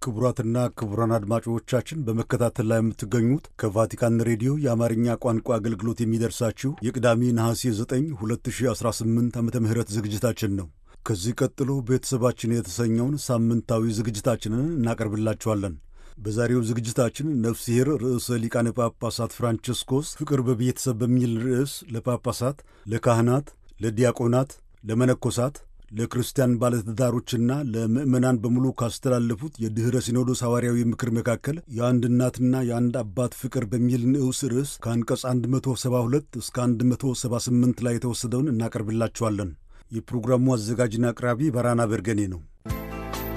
ክቡራትና ክቡራን አድማጮቻችን በመከታተል ላይ የምትገኙት ከቫቲካን ሬዲዮ የአማርኛ ቋንቋ አገልግሎት የሚደርሳችሁ የቅዳሜ ነሐሴ 9 2018 ዓ ም ዝግጅታችን ነው። ከዚህ ቀጥሎ ቤተሰባችን የተሰኘውን ሳምንታዊ ዝግጅታችንን እናቀርብላችኋለን። በዛሬው ዝግጅታችን ነፍስሔር ርዕሰ ሊቃነ ጳጳሳት ፍራንቺስኮስ ፍቅር በቤተሰብ በሚል ርዕስ ለጳጳሳት፣ ለካህናት፣ ለዲያቆናት፣ ለመነኮሳት ለክርስቲያን ባለትዳሮችና ለምዕመናን በሙሉ ካስተላለፉት የድኅረ ሲኖዶስ ሐዋርያዊ ምክር መካከል የአንድ እናትና የአንድ አባት ፍቅር በሚል ንዑስ ርዕስ ከአንቀጽ 172 እስከ 178 ላይ የተወሰደውን እናቀርብላችኋለን። የፕሮግራሙ አዘጋጅና አቅራቢ በራና በርገኔ ነው።